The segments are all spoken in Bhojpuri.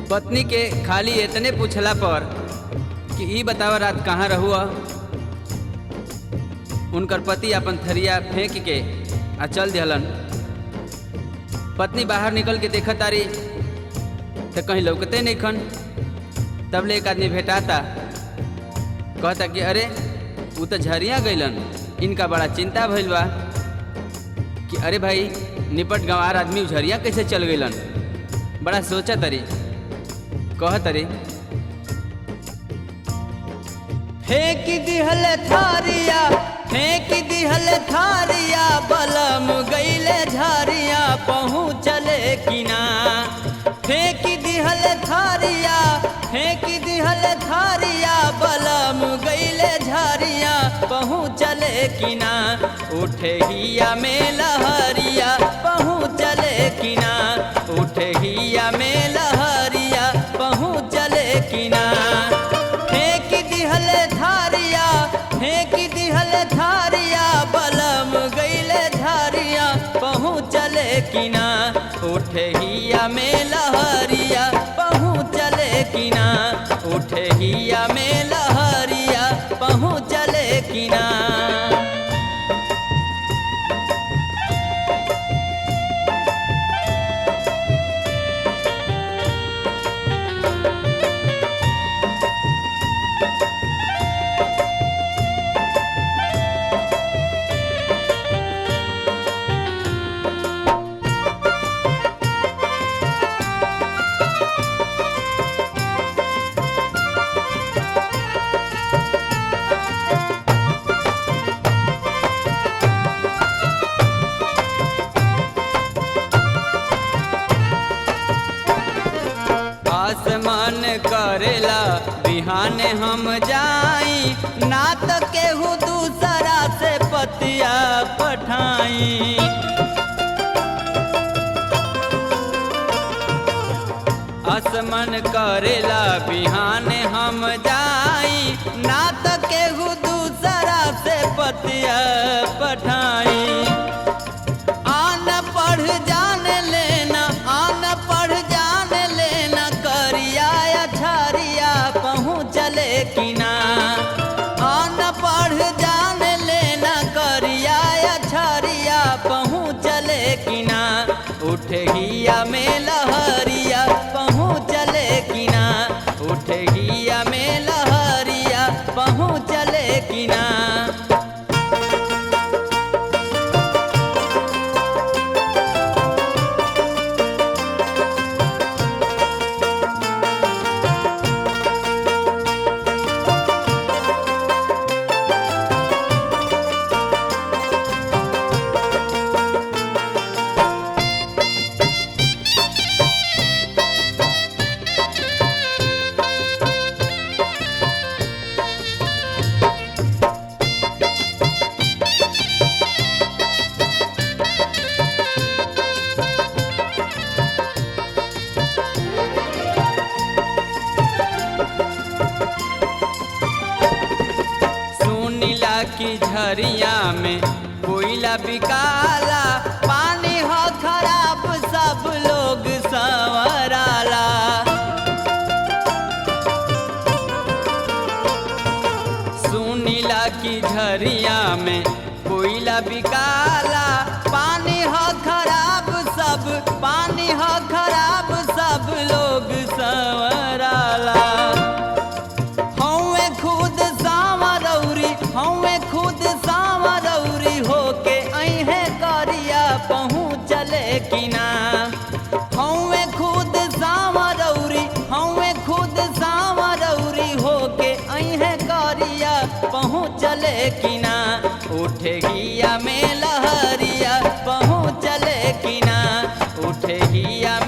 पत्नी के खाली इतने पूछला पर कि ई बतावा रात कहाँ रहुआ उनकर पति अपन थरिया फेंक के आ चल दिहलन पत्नी बाहर निकल के देखत तारी तो कहीं लौकते नहीं खन तब ले एक आदमी भेटाता कहता कि अरे वो तो झरिया गइलन इनका बड़ा चिंता भइल बा कि अरे भाई निपट गंवार आदमी झरिया कैसे चल गइलन बड़ा सोचा तरी कह तरी फेंक दिहल थारिया फेंक दिहल थारिया बलम गईले झारिया पहुँचले किना फेंक दिहल थारिया फेंक दिहल थारिया बलम गईले झारिया पहुँचले किना उठे हिया में लहरिया पहुँचले किना उठे हिया में लहरिया पहुँचले किना फेंक दिहल धारिया फेंक दिहल धारिया बलम गईले धारिया पहुँचले किना उठे हिया में लहरिया पहुँचले किना उठे हिया में लहरिया पहुँचले किना आसमान करेला बिहान हम जाई ना तो केहू दूसरा से पतिया पठाई आसमान करेला बिहान हम जाई ना तो केहू दूसरा से पतिया पठाई आन पढ़ जान लेना आन पढ़ जान लेना करिया अछारिया पहुँचले किना आन पढ़ जान लेना करिया अछारिया पहुँचले किना उठे हिया में लहरिया पहुँचले किना उठे हिया में लहरिया पहुँचले किना सुनीला की झरिया में कोयला बिकाला पानी हो खराब सब लोग संवराला सुनीला की झरिया में कोयला बिकाला पानी हो खराब सब पानी हो खराब सब लोग संवराला हौवे खुद सावरौरी हौवे खुद सावरौरी होके अहे करिया पहुँचले किना हौवे खुद सावरौरी हौवे खुद सावरौरी होके अहे करिया पहुँचले किना उठे हिया में लहरिया पहुँचले किना उठे हिया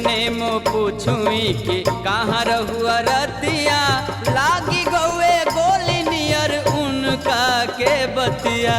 तने मो पूछुई कि कहाँ रहुआ रतिया लागी गौए गोली नियर उनका के बतिया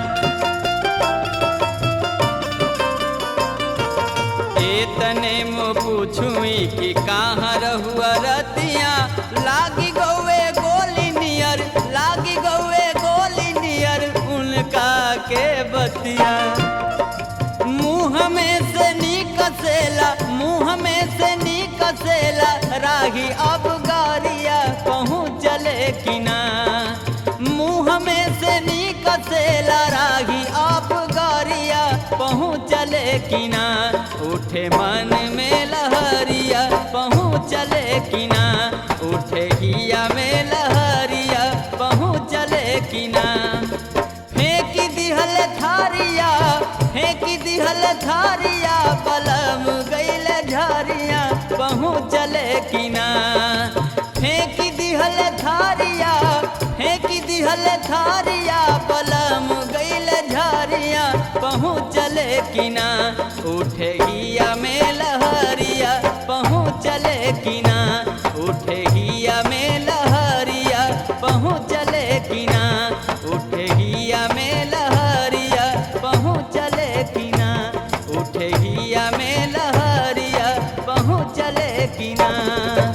ए तने मो पूछुई कि कहाँ रहुआ रतिया लागी गौए गोली नियर लागी गौए गोली नियर उनका के बतिया मुँह में से निकसेला मुँह में से निकसेला राही अब गारिया कहूँ चले कि ना मुँह में से निकसेला राही अब गारिया पहुँचले कि ना उठे मन में लहरिया पहुँचले कि ना उठे हिया में लहरिया पहुँचले कि ना फेंक दिहल थारिया फेंक दिहल थारिया पलम गैल झारिया पहुँचले कि ना फेंक दिहल थारिया फेंक दिहल थारिया पलम गैल झारिया पहुँचले कि ना उठे हिया में लहरिया पहुँचले कि ना उठे हिया में लहरिया पहुँचले कि ना उठे हिया में लहरिया पहुँचले कि ना उठे हिया में लहरिया पहुँचले कि ना